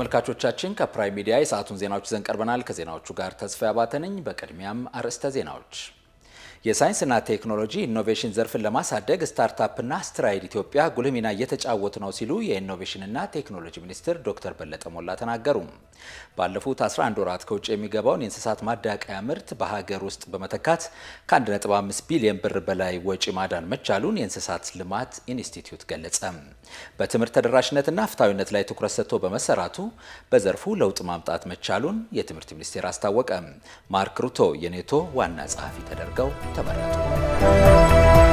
ተመልካቾቻችን ከፕራይም ሚዲያ የሰዓቱን ዜናዎች ይዘን ቀርበናል። ከዜናዎቹ ጋር ተስፋ ያባተ ነኝ። በቅድሚያም አርዕስተ ዜናዎች የሳይንስና ቴክኖሎጂ ኢኖቬሽን ዘርፍን ለማሳደግ ስታርታፕና ስትራይድ ኢትዮጵያ ጉልህ ሚና እየተጫወቱ ነው ሲሉ የኢኖቬሽንና ቴክኖሎጂ ሚኒስትር ዶክተር በለጠ ሞላ ተናገሩ። ባለፉት 11 ወራት ከውጭ የሚገባውን የእንስሳት ማዳቀያ ምርት በሀገር ውስጥ በመተካት ከ1.5 ቢሊዮን ብር በላይ ወጪ ማዳን መቻሉን የእንስሳት ልማት ኢንስቲትዩት ገለጸ። በትምህርት ተደራሽነትና ፍትሐዊነት ላይ ትኩረት ሰጥቶ በመሰራቱ በዘርፉ ለውጥ ማምጣት መቻሉን የትምህርት ሚኒስቴር አስታወቀ። ማርክ ሩቶ የኔቶ ዋና ጸሐፊ ተደርገው ተመረጡ።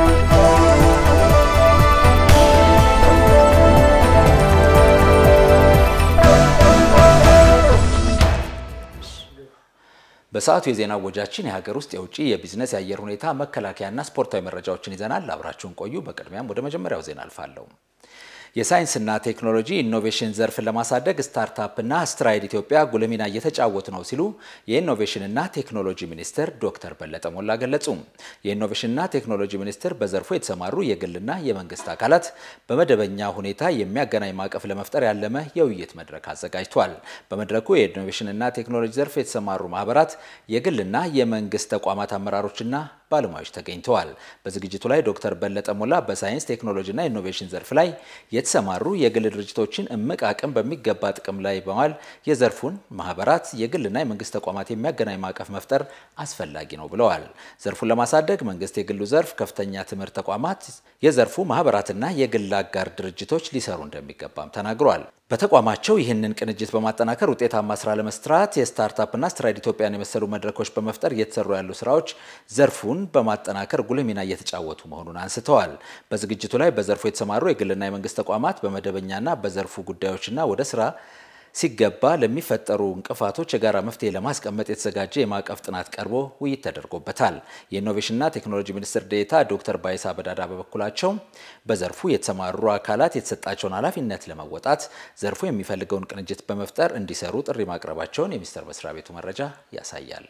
በሰዓቱ የዜና ወጃችን የሀገር ውስጥ የውጭ የቢዝነስ የአየር ሁኔታ መከላከያና ስፖርታዊ መረጃዎችን ይዘናል። አብራችሁን ቆዩ። በቅድሚያም ወደ መጀመሪያው ዜና አልፋለሁ። የሳይንስና ቴክኖሎጂ ኢኖቬሽን ዘርፍን ለማሳደግ ስታርታፕና ስትራይድ ኢትዮጵያ ጉልህ ሚና እየተጫወቱ ነው ሲሉ የኢኖቬሽንና ቴክኖሎጂ ሚኒስትር ዶክተር በለጠ ሞላ ገለጹ። የኢኖቬሽንና ቴክኖሎጂ ሚኒስቴር በዘርፉ የተሰማሩ የግልና የመንግስት አካላት በመደበኛ ሁኔታ የሚያገናኝ ማዕቀፍ ለመፍጠር ያለመ የውይይት መድረክ አዘጋጅቷል። በመድረኩ የኢኖቬሽንና ቴክኖሎጂ ዘርፍ የተሰማሩ ማህበራት፣ የግልና የመንግስት ተቋማት አመራሮችና ባለሙያዎች ተገኝተዋል። በዝግጅቱ ላይ ዶክተር በለጠ ሞላ በሳይንስ ቴክኖሎጂና ኢኖቬሽን ዘርፍ ላይ የተሰማሩ የግል ድርጅቶችን እምቅ አቅም በሚገባ ጥቅም ላይ በማዋል የዘርፉን ማህበራት፣ የግልና የመንግስት ተቋማት የሚያገናኝ ማዕቀፍ መፍጠር አስፈላጊ ነው ብለዋል። ዘርፉን ለማሳደግ መንግስት፣ የግሉ ዘርፍ፣ ከፍተኛ ትምህርት ተቋማት፣ የዘርፉ ማህበራትና የግል አጋር ድርጅቶች ሊሰሩ እንደሚገባም ተናግረዋል። በተቋማቸው ይህንን ቅንጅት በማጠናከር ውጤታማ ስራ ለመስራት የስታርታፕና ስትራይድ ኢትዮጵያን የመሰሉ መድረኮች በመፍጠር እየተሰሩ ያሉ ስራዎች ዘርፉን በማጠናከር ጉልህ ሚና እየተጫወቱ መሆኑን አንስተዋል። በዝግጅቱ ላይ በዘርፉ የተሰማሩ የግልና የመንግስት ተቋማት በመደበኛና በዘርፉ ጉዳዮችና ወደ ስራ ሲገባ ለሚፈጠሩ እንቅፋቶች የጋራ መፍትሄ ለማስቀመጥ የተዘጋጀ የማዕቀፍ ጥናት ቀርቦ ውይይት ተደርጎበታል። የኢኖቬሽንና ቴክኖሎጂ ሚኒስትር ዴኤታ ዶክተር ባይሳ በዳዳ በበኩላቸው በዘርፉ የተሰማሩ አካላት የተሰጣቸውን ኃላፊነት ለመወጣት ዘርፉ የሚፈልገውን ቅንጅት በመፍጠር እንዲሰሩ ጥሪ ማቅረባቸውን የሚኒስቴር መስሪያ ቤቱ መረጃ ያሳያል።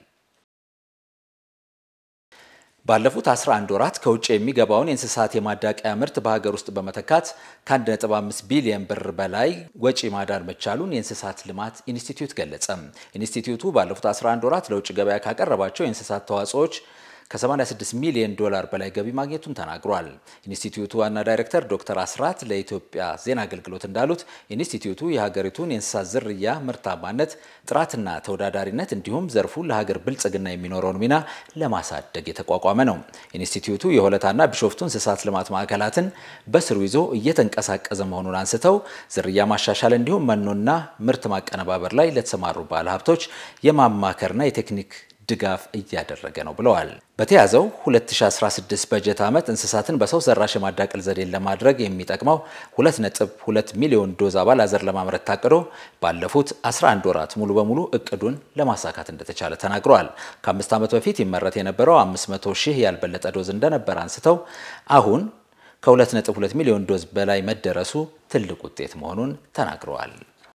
ባለፉት 11 ወራት ከውጭ የሚገባውን የእንስሳት የማዳቀያ ምርት በሀገር ውስጥ በመተካት ከ1.5 ቢሊዮን ብር በላይ ወጪ ማዳን መቻሉን የእንስሳት ልማት ኢንስቲትዩት ገለጸ። ኢንስቲትዩቱ ባለፉት 11 ወራት ለውጭ ገበያ ካቀረባቸው የእንስሳት ተዋጽኦዎች ከ86 ሚሊዮን ዶላር በላይ ገቢ ማግኘቱን ተናግሯል። ኢንስቲትዩቱ ዋና ዳይሬክተር ዶክተር አስራት ለኢትዮጵያ ዜና አገልግሎት እንዳሉት ኢንስቲትዩቱ የሀገሪቱን የእንስሳት ዝርያ ምርታማነት፣ ጥራትና ተወዳዳሪነት እንዲሁም ዘርፉ ለሀገር ብልጽግና የሚኖረውን ሚና ለማሳደግ የተቋቋመ ነው። ኢንስቲትዩቱ የሆለታና ቢሾፍቱ እንስሳት ልማት ማዕከላትን በስሩ ይዞ እየተንቀሳቀሰ መሆኑን አንስተው ዝርያ ማሻሻል እንዲሁም መኖና ምርት ማቀነባበር ላይ ለተሰማሩ ባለሀብቶች የማማከርና የቴክኒክ ድጋፍ እያደረገ ነው ብለዋል። በተያዘው 2016 በጀት ዓመት እንስሳትን በሰው ሰራሽ የማዳቀል ዘዴን ለማድረግ የሚጠቅመው 2.2 ሚሊዮን ዶዝ አባል አዘር ለማምረት ታቅዶ ባለፉት 11 ወራት ሙሉ በሙሉ እቅዱን ለማሳካት እንደተቻለ ተናግረዋል። ከአምስት ዓመት በፊት ይመረት የነበረው 500 ሺህ ያልበለጠ ዶዝ እንደነበር አንስተው አሁን ከ2.2 ሚሊዮን ዶዝ በላይ መደረሱ ትልቅ ውጤት መሆኑን ተናግረዋል።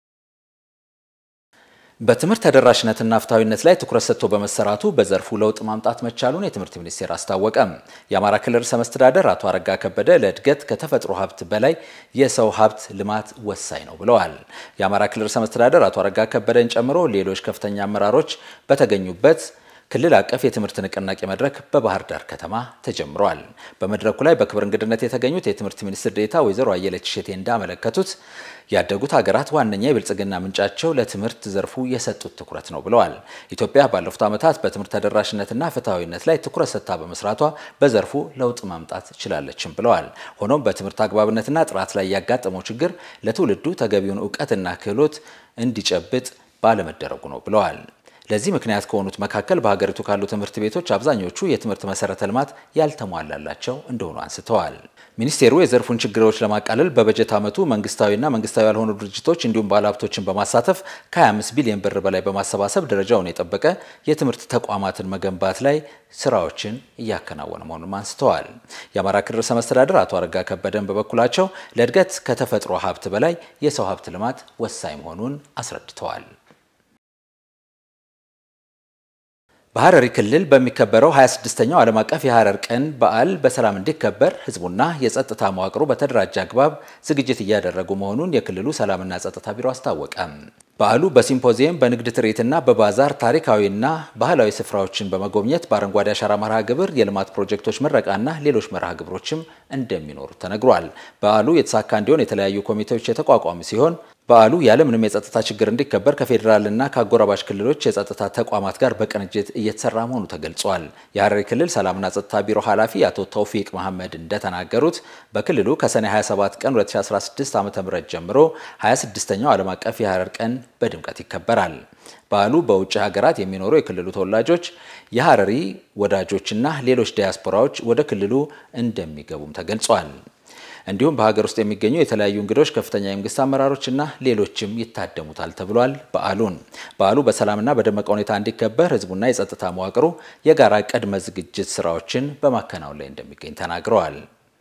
በትምህርት ተደራሽነትና ፍትሐዊነት ላይ ትኩረት ሰጥቶ በመሰራቱ በዘርፉ ለውጥ ማምጣት መቻሉን የትምህርት ሚኒስቴር አስታወቀ። የአማራ ክልል ርዕሰ መስተዳደር አቶ አረጋ ከበደ ለእድገት ከተፈጥሮ ሀብት በላይ የሰው ሀብት ልማት ወሳኝ ነው ብለዋል። የአማራ ክልል ርዕሰ መስተዳደር አቶ አረጋ ከበደን ጨምሮ ሌሎች ከፍተኛ አመራሮች በተገኙበት ክልል አቀፍ የትምህርት ንቅናቄ መድረክ በባህር ዳር ከተማ ተጀምሯል። በመድረኩ ላይ በክብር እንግድነት የተገኙት የትምህርት ሚኒስትር ዴኤታ ወይዘሮ አየለች እሸቴ እንዳመለከቱት ያደጉት ሀገራት ዋነኛ የብልጽግና ምንጫቸው ለትምህርት ዘርፉ የሰጡት ትኩረት ነው ብለዋል። ኢትዮጵያ ባለፉት ዓመታት በትምህርት ተደራሽነትና ፍትሐዊነት ላይ ትኩረት ሰጥታ በመስራቷ በዘርፉ ለውጥ ማምጣት ችላለችም ብለዋል። ሆኖም በትምህርት አግባብነትና ጥራት ላይ ያጋጠመው ችግር ለትውልዱ ተገቢውን እውቀትና ክህሎት እንዲጨብጥ ባለመደረጉ ነው ብለዋል። ለዚህ ምክንያት ከሆኑት መካከል በሀገሪቱ ካሉ ትምህርት ቤቶች አብዛኞቹ የትምህርት መሰረተ ልማት ያልተሟላላቸው እንደሆኑ አንስተዋል። ሚኒስቴሩ የዘርፉን ችግሮች ለማቃለል በበጀት ዓመቱ መንግስታዊና መንግስታዊ ያልሆኑ ድርጅቶች እንዲሁም ባለሀብቶችን በማሳተፍ ከ25 ቢሊዮን ብር በላይ በማሰባሰብ ደረጃውን የጠበቀ የትምህርት ተቋማትን መገንባት ላይ ስራዎችን እያከናወነ መሆኑን አንስተዋል። የአማራ ክልል ርዕሰ መስተዳድር አቶ አረጋ ከበደን በበኩላቸው ለእድገት ከተፈጥሮ ሀብት በላይ የሰው ሀብት ልማት ወሳኝ መሆኑን አስረድተዋል። በሐረሪ ክልል በሚከበረው 26ኛው ዓለም አቀፍ የሐረር ቀን በዓል በሰላም እንዲከበር ህዝቡና የጸጥታ መዋቅሩ በተደራጀ አግባብ ዝግጅት እያደረጉ መሆኑን የክልሉ ሰላምና ጸጥታ ቢሮ አስታወቀ። በዓሉ በሲምፖዚየም በንግድ ትርኢትና በባዛር ታሪካዊና ባህላዊ ስፍራዎችን በመጎብኘት በአረንጓዴ አሻራ መርሃ ግብር የልማት ፕሮጀክቶች ምረቃና ሌሎች መርሃ ግብሮችም እንደሚኖሩ ተነግሯል። በዓሉ የተሳካ እንዲሆን የተለያዩ ኮሚቴዎች የተቋቋሙ ሲሆን በዓሉ ያለምንም የጸጥታ ችግር እንዲከበር ከፌዴራልና ከአጎራባች ክልሎች የጸጥታ ተቋማት ጋር በቅንጅት እየተሰራ መሆኑ ተገልጿል። የሐረሪ ክልል ሰላምና ጸጥታ ቢሮ ኃላፊ አቶ ተውፊቅ መሐመድ እንደተናገሩት በክልሉ ከሰኔ 27 ቀን 2016 ዓ.ም ጀምሮ 26ኛው ዓለም አቀፍ የሐረር ቀን በድምቀት ይከበራል። በዓሉ በውጭ ሀገራት የሚኖሩ የክልሉ ተወላጆች፣ የሐረሪ ወዳጆችና ሌሎች ዲያስፖራዎች ወደ ክልሉ እንደሚገቡም ተገልጿል። እንዲሁም በሀገር ውስጥ የሚገኙ የተለያዩ እንግዶች፣ ከፍተኛ የመንግስት አመራሮችና ሌሎችም ይታደሙታል ተብሏል። በዓሉን በዓሉ በሰላምና በደመቀ ሁኔታ እንዲከበር ህዝቡና የጸጥታ መዋቅሩ የጋራ ቅድመ ዝግጅት ስራዎችን በማከናወን ላይ እንደሚገኝ ተናግረዋል።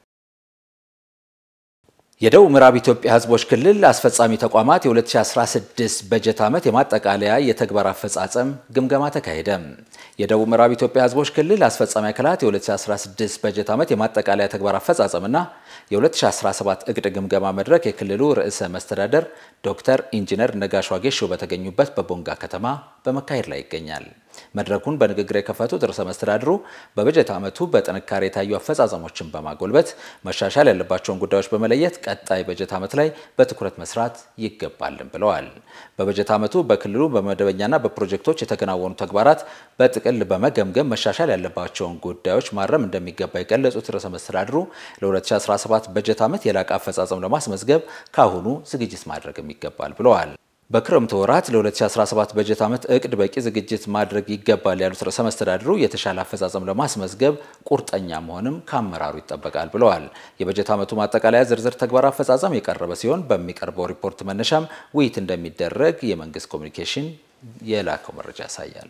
የደቡብ ምዕራብ ኢትዮጵያ ህዝቦች ክልል አስፈጻሚ ተቋማት የ2016 በጀት ዓመት የማጠቃለያ የተግባር አፈጻጸም ግምገማ ተካሄደ። የደቡብ ምዕራብ ኢትዮጵያ ህዝቦች ክልል አስፈጻሚ አካላት የ2016 በጀት ዓመት የማጠቃለያ ተግባር አፈጻጸምና የ2017 እቅድ ግምገማ መድረክ የክልሉ ርዕሰ መስተዳደር ዶክተር ኢንጂነር ነጋሽ ዋጌሾ በተገኙበት በቦንጋ ከተማ በመካሄድ ላይ ይገኛል። መድረኩን በንግግር የከፈቱት ርዕሰ መስተዳድሩ በበጀት ዓመቱ በጥንካሬ የታዩ አፈጻጸሞችን በማጎልበት መሻሻል ያለባቸውን ጉዳዮች በመለየት ቀጣይ በጀት ዓመት ላይ በትኩረት መስራት ይገባልን ብለዋል። በበጀት ዓመቱ በክልሉ በመደበኛና በፕሮጀክቶች የተከናወኑ ተግባራት በጥቅል በመገምገም መሻሻል ያለባቸውን ጉዳዮች ማረም እንደሚገባ የገለጹት ርዕሰ መስተዳድሩ ለ2017 በጀት ዓመት የላቀ አፈጻጸም ለማስመዝገብ ከአሁኑ ዝግጅት ማድረግም ይገባል ብለዋል። በክረምቱ ወራት ለ2017 በጀት ዓመት እቅድ በቂ ዝግጅት ማድረግ ይገባል ያሉት ርዕሰ መስተዳድሩ የተሻለ አፈጻጸም ለማስመዝገብ ቁርጠኛ መሆንም ከአመራሩ ይጠበቃል ብለዋል። የበጀት ዓመቱ ማጠቃለያ ዝርዝር ተግባር አፈጻጸም የቀረበ ሲሆን በሚቀርበው ሪፖርት መነሻም ውይይት እንደሚደረግ የመንግስት ኮሚኒኬሽን የላከው መረጃ ያሳያል።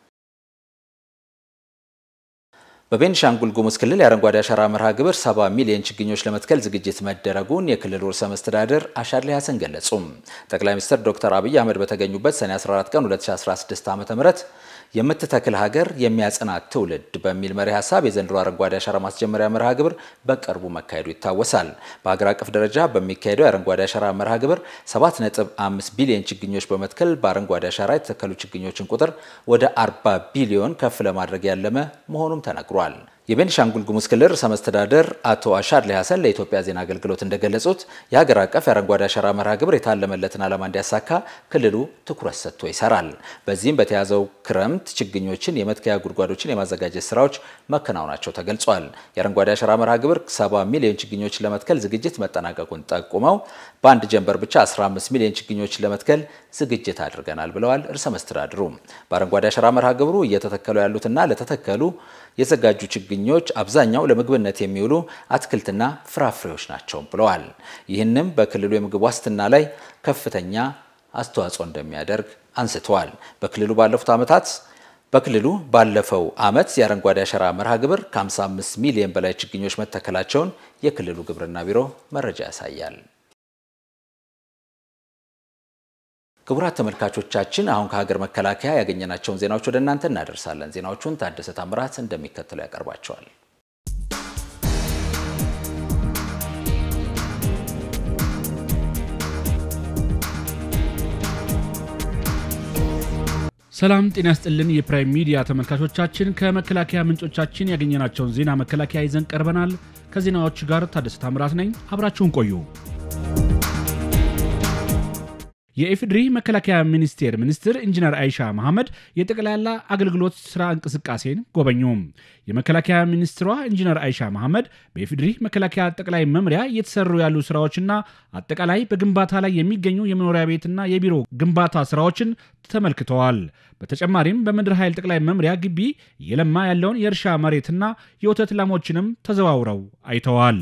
በቤኒሻንጉል ጉሙዝ ክልል የአረንጓዴ አሻራ መርሃ ግብር 70 ሚሊዮን ችግኞች ለመትከል ዝግጅት መደረጉን የክልሉ ርዕሰ መስተዳድር አሻድሊ ሀሰን ገለጹ። ጠቅላይ ሚኒስትር ዶክተር አብይ አህመድ በተገኙበት ሰኔ 14 ቀን 2016 ዓ.ም የምትተክል ሀገር የሚያጽናት ትውልድ በሚል መሪ ሀሳብ የዘንድሮ አረንጓዴ አሻራ ማስጀመሪያ መርሃ ግብር በቅርቡ መካሄዱ ይታወሳል። በሀገር አቀፍ ደረጃ በሚካሄደው የአረንጓዴ አሻራ መርሃ ግብር 7.5 ቢሊዮን ችግኞች በመትከል በአረንጓዴ አሻራ የተተከሉ ችግኞችን ቁጥር ወደ 40 ቢሊዮን ከፍ ለማድረግ ያለመ መሆኑም ተነግሯል። የቤኒሻንጉል ጉሙዝ ክልል ርዕሰ መስተዳደር አቶ አሻድሊ ሀሰን ለኢትዮጵያ ዜና አገልግሎት እንደገለጹት የሀገር አቀፍ የአረንጓዴ አሻራ መርሃ ግብር የታለመለትን ዓላማ እንዲያሳካ ክልሉ ትኩረት ሰጥቶ ይሰራል። በዚህም በተያዘው ክረምት ችግኞችን የመትከያ ጉድጓዶችን የማዘጋጀት ስራዎች መከናወናቸው ተገልጿል። የአረንጓዴ አሻራ መርሃ ግብር 70 ሚሊዮን ችግኞችን ለመትከል ዝግጅት መጠናቀቁን ጠቁመው በአንድ ጀንበር ብቻ 15 ሚሊዮን ችግኞችን ለመትከል ዝግጅት አድርገናል ብለዋል። ርዕሰ መስተዳድሩ በአረንጓዴ አሻራ መርሃ ግብሩ እየተተከሉ ያሉትና ለተተከሉ የዘጋጁ ችግኞች አብዛኛው ለምግብነት የሚውሉ አትክልትና ፍራፍሬዎች ናቸው ብለዋል። ይህንም በክልሉ የምግብ ዋስትና ላይ ከፍተኛ አስተዋጽኦ እንደሚያደርግ አንስተዋል። በክልሉ ባለፉት ዓመታት በክልሉ ባለፈው ዓመት የአረንጓዴ አሻራ መርሃ ግብር ከ55 ሚሊዮን በላይ ችግኞች መተከላቸውን የክልሉ ግብርና ቢሮ መረጃ ያሳያል። ክቡራት ተመልካቾቻችን አሁን ከሀገር መከላከያ ያገኘናቸውን ዜናዎች ወደ እናንተ እናደርሳለን። ዜናዎቹን ታደሰ ታምራት እንደሚከተለው ያቀርባቸዋል። ሰላም ጤና ያስጥልን። የፕራይም ሚዲያ ተመልካቾቻችን ከመከላከያ ምንጮቻችን ያገኘናቸውን ዜና መከላከያ ይዘን ቀርበናል። ከዜናዎቹ ጋር ታደሰ ታምራት ነኝ። አብራችሁን ቆዩ። የኢፌዴሪ መከላከያ ሚኒስቴር ሚኒስትር ኢንጂነር አይሻ መሐመድ የጠቅላላ አገልግሎት ስራ እንቅስቃሴን ጎበኙ። የመከላከያ ሚኒስትሯ ኢንጂነር አይሻ መሐመድ በኢፌዴሪ መከላከያ ጠቅላይ መምሪያ እየተሰሩ ያሉ ስራዎችና አጠቃላይ በግንባታ ላይ የሚገኙ የመኖሪያ ቤትና የቢሮ ግንባታ ስራዎችን ተመልክተዋል። በተጨማሪም በምድር ኃይል ጠቅላይ መምሪያ ግቢ እየለማ ያለውን የእርሻ መሬትና የወተት ላሞችንም ተዘዋውረው አይተዋል።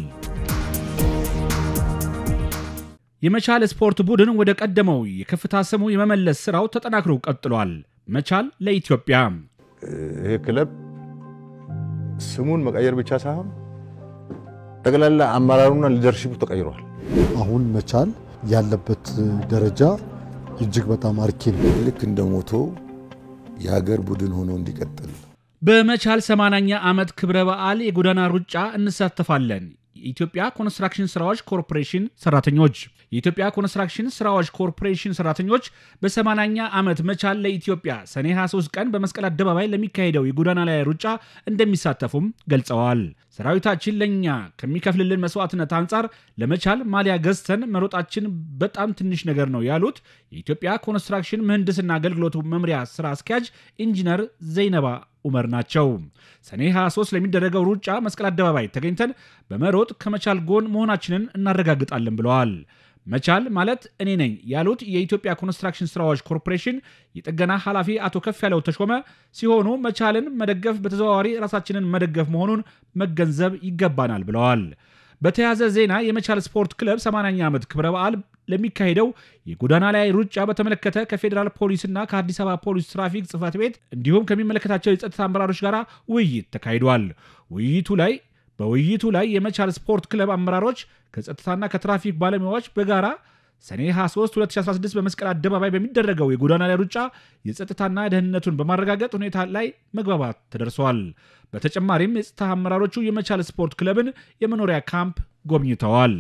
የመቻል ስፖርት ቡድን ወደ ቀደመው የከፍታ ስሙ የመመለስ ስራው ተጠናክሮ ቀጥሏል። መቻል ለኢትዮጵያ ይሄ ክለብ ስሙን መቀየር ብቻ ሳይሆን ጠቅላላ አመራሩና ሊደርሺፑ ተቀይሯል። አሁን መቻል ያለበት ደረጃ እጅግ በጣም አርኪ ነው። ልክ እንደ ሞቶ የሀገር ቡድን ሆኖ እንዲቀጥል በመቻል 80ኛ ዓመት ክብረ በዓል የጎዳና ሩጫ እንሳተፋለን። የኢትዮጵያ ኮንስትራክሽን ስራዎች ኮርፖሬሽን ሰራተኞች የኢትዮጵያ ኮንስትራክሽን ስራዎች ኮርፖሬሽን ሰራተኞች በ80ኛ ዓመት መቻል ለኢትዮጵያ ሰኔ 23 ቀን በመስቀል አደባባይ ለሚካሄደው የጎዳና ላይ ሩጫ እንደሚሳተፉም ገልጸዋል። ሰራዊታችን ለእኛ ከሚከፍልልን መስዋዕትነት አንጻር ለመቻል ማሊያ ገዝተን መሮጣችን በጣም ትንሽ ነገር ነው ያሉት የኢትዮጵያ ኮንስትራክሽን ምህንድስና አገልግሎቱ መምሪያ ስራ አስኪያጅ ኢንጂነር ዘይነባ ኡመር ናቸው። ሰኔ 23 ለሚደረገው ሩጫ መስቀል አደባባይ ተገኝተን በመሮጥ ከመቻል ጎን መሆናችንን እናረጋግጣለን ብለዋል። መቻል ማለት እኔ ነኝ ያሉት የኢትዮጵያ ኮንስትራክሽን ስራዎች ኮርፖሬሽን የጥገና ኃላፊ አቶ ከፍ ያለው ተሾመ ሲሆኑ መቻልን መደገፍ በተዘዋዋሪ ራሳችንን መደገፍ መሆኑን መገንዘብ ይገባናል ብለዋል። በተያያዘ ዜና የመቻል ስፖርት ክለብ 80ኛ ዓመት ክብረ በዓል ለሚካሄደው የጎዳና ላይ ሩጫ በተመለከተ ከፌዴራል ፖሊስና ከአዲስ አበባ ፖሊስ ትራፊክ ጽሕፈት ቤት እንዲሁም ከሚመለከታቸው የጸጥታ አመራሮች ጋር ውይይት ተካሂዷል። ውይይቱ ላይ በውይይቱ ላይ የመቻል ስፖርት ክለብ አመራሮች ከጸጥታና ከትራፊክ ባለሙያዎች በጋራ ሰኔ 23 2016 በመስቀል አደባባይ በሚደረገው የጎዳና ላይ ሩጫ የጸጥታና ደህንነቱን በማረጋገጥ ሁኔታ ላይ መግባባት ተደርሷል። በተጨማሪም የጸጥታ አመራሮቹ የመቻል ስፖርት ክለብን የመኖሪያ ካምፕ ጎብኝተዋል።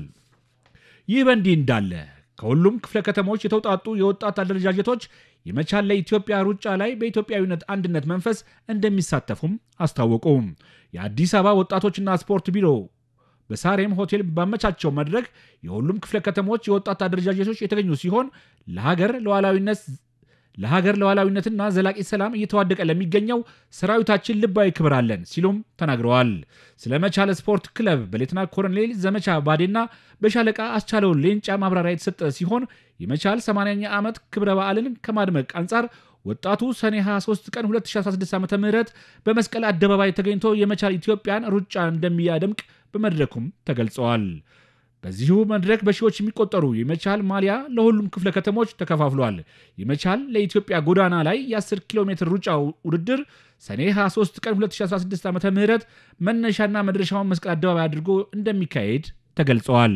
ይህ በእንዲህ እንዳለ ከሁሉም ክፍለ ከተሞች የተውጣጡ የወጣት አደረጃጀቶች የመቻል ለኢትዮጵያ ሩጫ ላይ በኢትዮጵያዊነት አንድነት መንፈስ እንደሚሳተፉም አስታወቁ። የአዲስ አበባ ወጣቶችና ስፖርት ቢሮ በሳሬም ሆቴል ባመቻቸው መድረክ የሁሉም ክፍለ ከተሞች የወጣት አደረጃጀቶች የተገኙ ሲሆን ለሀገር ሉዓላዊነት ለሀገር ሉዓላዊነትና ዘላቂ ሰላም እየተዋደቀ ለሚገኘው ሰራዊታችን ልባዊ ክብር አለን ሲሉም ተናግረዋል። ስለ መቻል ስፖርት ክለብ በሌተና ኮሎኔል ዘመቻ ባዴና በሻለቃ አስቻለው ሌንጫ ማብራሪያ የተሰጠ ሲሆን የመቻል 80ኛ ዓመት ክብረ በዓልን ከማድመቅ አንጻር ወጣቱ ሰኔ 23 ቀን 2016 ዓ ም በመስቀል አደባባይ ተገኝቶ የመቻል ኢትዮጵያን ሩጫ እንደሚያደምቅ በመድረኩም ተገልጸዋል። በዚሁ መድረክ በሺዎች የሚቆጠሩ የመቻል ማሊያ ለሁሉም ክፍለ ከተሞች ተከፋፍሏል። የመቻል ለኢትዮጵያ ጎዳና ላይ የ10 ኪሎ ሜትር ሩጫ ውድድር ሰኔ 23 ቀን 2016 ዓ ም መነሻና መድረሻውን መስቀል አደባባይ አድርጎ እንደሚካሄድ ተገልጸዋል።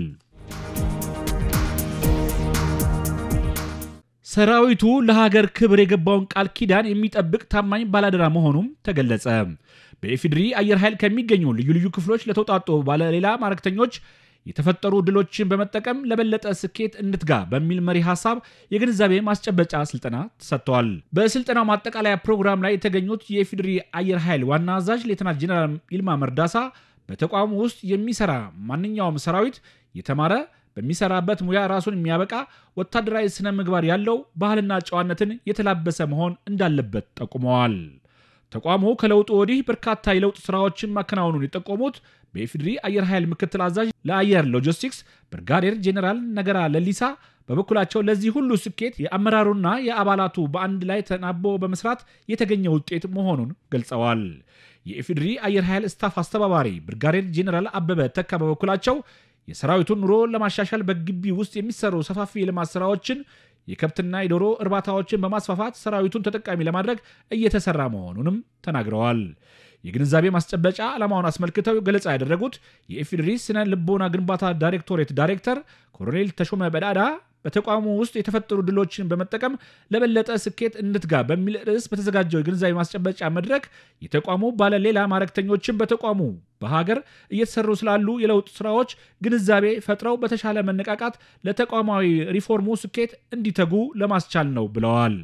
ሰራዊቱ ለሀገር ክብር የገባውን ቃል ኪዳን የሚጠብቅ ታማኝ ባላደራ መሆኑም ተገለጸ። በኢፌዴሪ አየር ኃይል ከሚገኙ ልዩ ልዩ ክፍሎች ለተውጣጡ ባለሌላ ማዕረግተኞች የተፈጠሩ ድሎችን በመጠቀም ለበለጠ ስኬት እንትጋ በሚል መሪ ሀሳብ የግንዛቤ ማስጨበጫ ስልጠና ተሰጥተዋል። በስልጠናው ማጠቃለያ ፕሮግራም ላይ የተገኙት የኢፌዴሪ አየር ኃይል ዋና አዛዥ ሌተናል ጄኔራል ይልማ መርዳሳ በተቋሙ ውስጥ የሚሰራ ማንኛውም ሰራዊት የተማረ በሚሰራበት ሙያ ራሱን የሚያበቃ ወታደራዊ ስነ ምግባር ያለው ባህልና ጨዋነትን የተላበሰ መሆን እንዳለበት ጠቁመዋል። ተቋሙ ከለውጡ ወዲህ በርካታ የለውጥ ስራዎችን ማከናወኑን የጠቆሙት በኢፌዴሪ አየር ኃይል ምክትል አዛዥ ለአየር ሎጂስቲክስ ብርጋዴር ጄኔራል ነገራ ለሊሳ በበኩላቸው ለዚህ ሁሉ ስኬት የአመራሩና የአባላቱ በአንድ ላይ ተናቦ በመስራት የተገኘ ውጤት መሆኑን ገልጸዋል። የኢፌዴሪ አየር ኃይል ስታፍ አስተባባሪ ብርጋዴር ጄኔራል አበበ ተካ በበኩላቸው የሰራዊቱን ኑሮ ለማሻሻል በግቢ ውስጥ የሚሰሩ ሰፋፊ የልማት ስራዎችን የከብትና የዶሮ እርባታዎችን በማስፋፋት ሰራዊቱን ተጠቃሚ ለማድረግ እየተሰራ መሆኑንም ተናግረዋል። የግንዛቤ ማስጨበጫ ዓላማውን አስመልክተው ገለጻ ያደረጉት የኢፌዴሪ ስነ ልቦና ግንባታ ዳይሬክቶሬት ዳይሬክተር ኮሎኔል ተሾመ በዳዳ በተቋሙ ውስጥ የተፈጠሩ ድሎችን በመጠቀም ለበለጠ ስኬት እንትጋ በሚል ርዕስ በተዘጋጀው የግንዛቤ ማስጨበጫ መድረክ የተቋሙ ባለሌላ ማዕረግተኞችን በተቋሙ በሀገር እየተሰሩ ስላሉ የለውጥ ስራዎች ግንዛቤ ፈጥረው በተሻለ መነቃቃት ለተቋማዊ ሪፎርሙ ስኬት እንዲተጉ ለማስቻል ነው ብለዋል።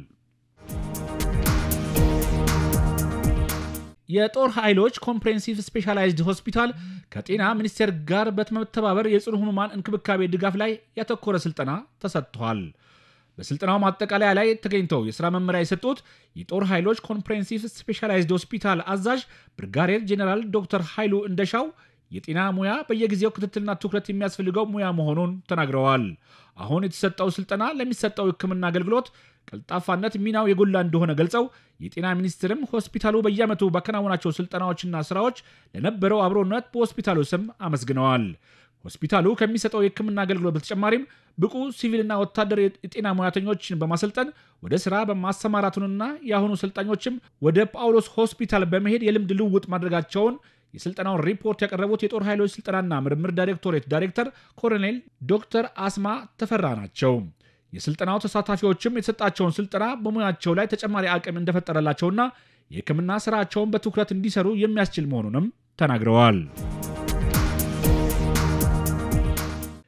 የጦር ኃይሎች ኮምፕሬሄንሲቭ ስፔሻላይዝድ ሆስፒታል ከጤና ሚኒስቴር ጋር በመተባበር የጽኑ ህሙማን እንክብካቤ ድጋፍ ላይ ያተኮረ ስልጠና ተሰጥቷል። በስልጠናው ማጠቃለያ ላይ ተገኝተው የሥራ መመሪያ የሰጡት የጦር ኃይሎች ኮምፕሬሄንሲቭ ስፔሻላይዝድ ሆስፒታል አዛዥ ብርጋዴር ጄኔራል ዶክተር ኃይሉ እንደሻው የጤና ሙያ በየጊዜው ክትትልና ትኩረት የሚያስፈልገው ሙያ መሆኑን ተናግረዋል። አሁን የተሰጠው ስልጠና ለሚሰጠው ሕክምና አገልግሎት ቀልጣፋነት ሚናው የጎላ እንደሆነ ገልጸው የጤና ሚኒስቴርም ሆስፒታሉ በየዓመቱ ባከናወናቸው ስልጠናዎችና ስራዎች ለነበረው አብሮነት በሆስፒታሉ ስም አመስግነዋል። ሆስፒታሉ ከሚሰጠው የሕክምና አገልግሎት በተጨማሪም ብቁ ሲቪልና ወታደር የጤና ሙያተኞችን በማሰልጠን ወደ ስራ በማሰማራቱንና የአሁኑ ሰልጣኞችም ወደ ጳውሎስ ሆስፒታል በመሄድ የልምድ ልውውጥ ማድረጋቸውን የስልጠናውን ሪፖርት ያቀረቡት የጦር ኃይሎች ስልጠናና ምርምር ዳይሬክቶሬት ዳይሬክተር ኮሎኔል ዶክተር አስማ ተፈራ ናቸው። የስልጠናው ተሳታፊዎችም የተሰጣቸውን ስልጠና በሙያቸው ላይ ተጨማሪ አቅም እንደፈጠረላቸውና የሕክምና ስራቸውን በትኩረት እንዲሰሩ የሚያስችል መሆኑንም ተናግረዋል።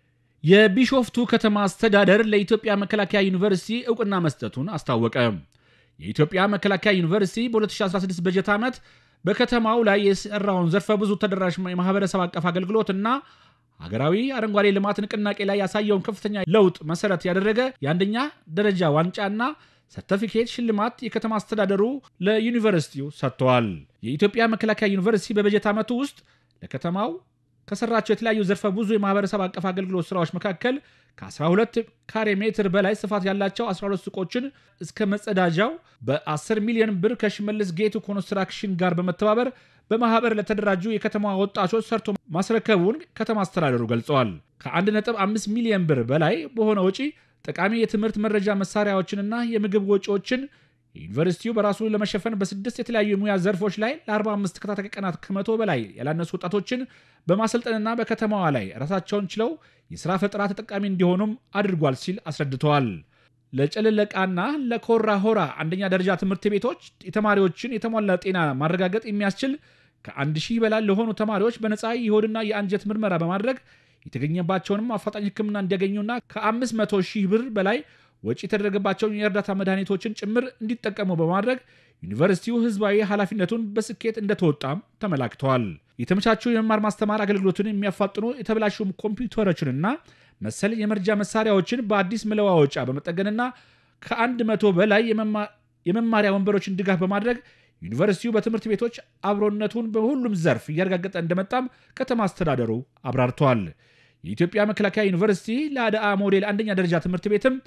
የቢሾፍቱ ከተማ አስተዳደር ለኢትዮጵያ መከላከያ ዩኒቨርሲቲ እውቅና መስጠቱን አስታወቀ። የኢትዮጵያ መከላከያ ዩኒቨርሲቲ በ2016 በጀት ዓመት በከተማው ላይ የሰራውን ዘርፈ ብዙ ተደራሽ የማህበረሰብ አቀፍ አገልግሎትና ሀገራዊ አረንጓዴ ልማት ንቅናቄ ላይ ያሳየውን ከፍተኛ ለውጥ መሰረት ያደረገ የአንደኛ ደረጃ ዋንጫና ሰርተፊኬት ሽልማት የከተማ አስተዳደሩ ለዩኒቨርሲቲው ሰጥተዋል። የኢትዮጵያ መከላከያ ዩኒቨርሲቲ በበጀት ዓመቱ ውስጥ ለከተማው ከሰራቸው የተለያዩ ዘርፈ ብዙ የማህበረሰብ አቀፍ አገልግሎት ስራዎች መካከል ከ12 ካሬ ሜትር በላይ ስፋት ያላቸው 12 ሱቆችን እስከ መጸዳጃው በ10 ሚሊዮን ብር ከሽመልስ ጌቱ ኮንስትራክሽን ጋር በመተባበር በማህበር ለተደራጁ የከተማ ወጣቶች ሰርቶ ማስረከቡን ከተማ አስተዳደሩ ገልጸዋል። ከ1.5 ሚሊዮን ብር በላይ በሆነ ወጪ ጠቃሚ የትምህርት መረጃ መሳሪያዎችንና የምግብ ወጪዎችን ዩኒቨርሲቲው በራሱ ለመሸፈን በስድስት የተለያዩ የሙያ ዘርፎች ላይ ለ45 ተከታታይ ቀናት ከመቶ በላይ ያላነሱ ወጣቶችን በማሰልጠንና በከተማዋ ላይ ራሳቸውን ችለው የሥራ ፈጠራ ተጠቃሚ እንዲሆኑም አድርጓል ሲል አስረድተዋል። ለጨለለቃና ለኮራ ሆራ አንደኛ ደረጃ ትምህርት ቤቶች የተማሪዎችን የተሟላ ጤና ማረጋገጥ የሚያስችል ከአንድ ሺህ በላይ ለሆኑ ተማሪዎች በነፃ የሆድና የአንጀት ምርመራ በማድረግ የተገኘባቸውንም አፋጣኝ ሕክምና እንዲያገኙና ከ500 ሺህ ብር በላይ ወጪ የተደረገባቸውን የእርዳታ መድኃኒቶችን ጭምር እንዲጠቀሙ በማድረግ ዩኒቨርሲቲው ህዝባዊ ኃላፊነቱን በስኬት እንደተወጣም ተመላክተዋል። የተመቻቹ የመማር ማስተማር አገልግሎትን የሚያፋጥኑ የተበላሹ ኮምፒውተሮችንና መሰል የመርጃ መሳሪያዎችን በአዲስ መለዋወጫ በመጠገንና ከአንድ መቶ በላይ የመማሪያ ወንበሮችን ድጋፍ በማድረግ ዩኒቨርሲቲው በትምህርት ቤቶች አብሮነቱን በሁሉም ዘርፍ እያረጋገጠ እንደመጣም ከተማ አስተዳደሩ አብራርተዋል። የኢትዮጵያ መከላከያ ዩኒቨርሲቲ ለአድአ ሞዴል አንደኛ ደረጃ ትምህርት ቤትም